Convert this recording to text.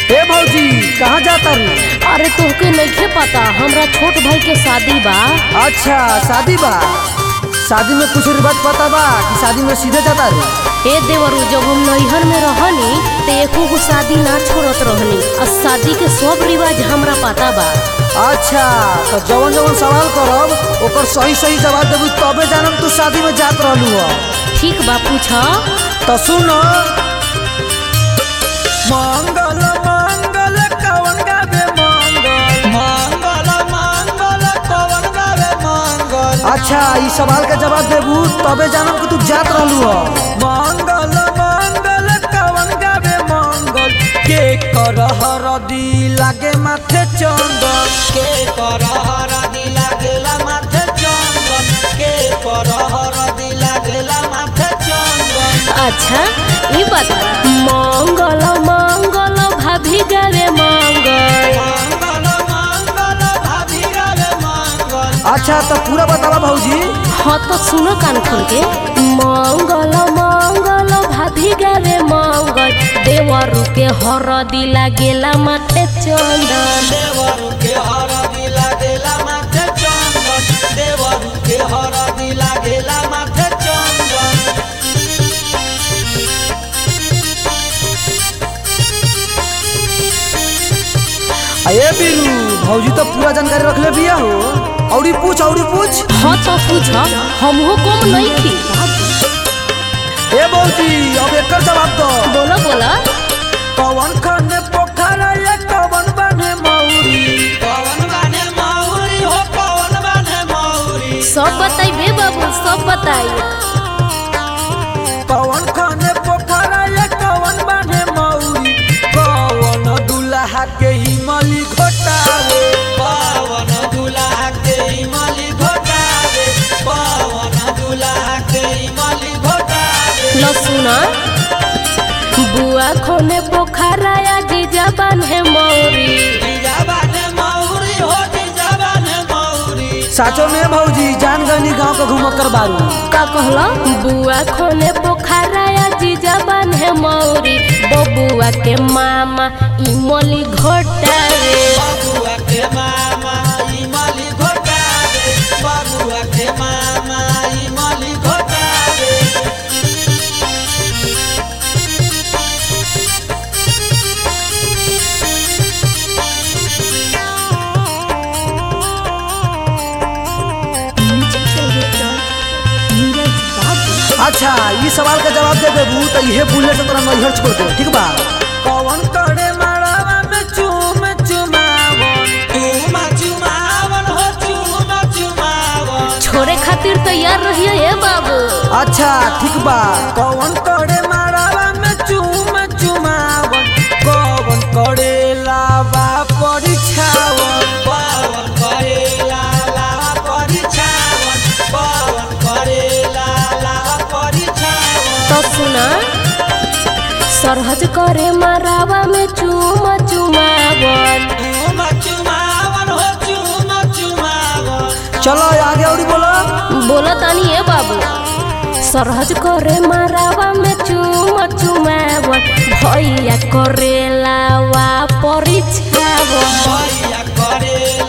ए भौजी कहाँ जाता रू अरे तोहके नइखे पता हमरा छोट भाई के शादी बा अच्छा शादी बा शादी में कुछ रिवाज पता बा कि शादी में सीधे जाता रू ए देवरू जब हम नैहर में रहनी तो एको गो शादी ना छोड़त रहनी और शादी के सब रिवाज हमरा पता बा अच्छा तो जवन जवन सवाल करब ओकर सही सही जवाब देबू तबे जानम तू शादी में जात रहलू हो ठीक बा पूछ तो सुन मंगल मंगल कवन गावे मंगल मंगल मंगल कवन गावे मंगल अच्छा ई सवाल के जवाब देबू तबे जानम कि तू जात रहलू हो मंगल मंगल कवन गावे मंगल के कर हरदी लागे माथे चंदन के करहर दिला गेला माथे चंदन के करहर दिला गेला माथे चंदन अच्छा ई बता मंगल मंगल भाभी गावे मंगल मंगल मंगल भाभी गावे मंगल अच्छा तो पूरा बतावा भौजी हाँ तो सुनो कान खोल के मंगल मंगल भाभी गावे मंगल देवरू के हरदी लागेला माथे चंदन देवरु के हर दिला गेला माथे चंदन देवरु के हर दिला गेला माथे चंदन अये बीरू भौजी तो पूरा जानकारी रख ले बिया हो औरी पूछ औरी पूछ हाँ तो पूछ हमहू कम नहीं थी ए भौजी अब एकर जवाब दो बोला बोला कवन खने पोखरा या कवन बने मौरी पवन बाने मौरी हो पवन बाने मौरी सब बताइबे बाबू सब बताई कवन खने पोखरा या कवन बने मौरी कवन दुल्हा के हिमली घोटावे पवन दुल्हा के इमली घोटावे पवन दुल्हा के इमली घोटावे लो सुना बुआ खोने पोखरा या जीजा बान्हे मौरी जीजा बाने मौरी हो जीजा बाने मौरी साचो में भौजी जान गनी गांव का घुमक्कर बारू का कहला बुआ खोने पोखरा या जीजा बान्हे मौरी बबुआ के मामा इमली घोटावे बबुआ के मामा इमली घोटावे बबुआ के मामा इमली घोटावे अच्छा ई सवाल का जवाब दे देबू तो इहे बुलेट से तोरा नैहर छोड़ दे ठीक बा कवन करे मारावा में चूम चुमावन चुमा चुमावन हो चुमा चुमावन छोड़े खातिर तैयार रहिए हे बाबू अच्छा ठीक बा कवन करे मारावा में चूम चुमावन कवन करे लावा परीक्षावन पवन करेला लावा परिछावन पवन करेला लावा परिछावन तो सुना सरहज करे मारावा में चूम चुमावन चुमा चुमावन हो चुमा चुमावन चलो आगे और बोलो बोला तानी हे बाबू सरहज करे मारावा में चूम चुमावन भैया करे लावा परिछावन भैया करेला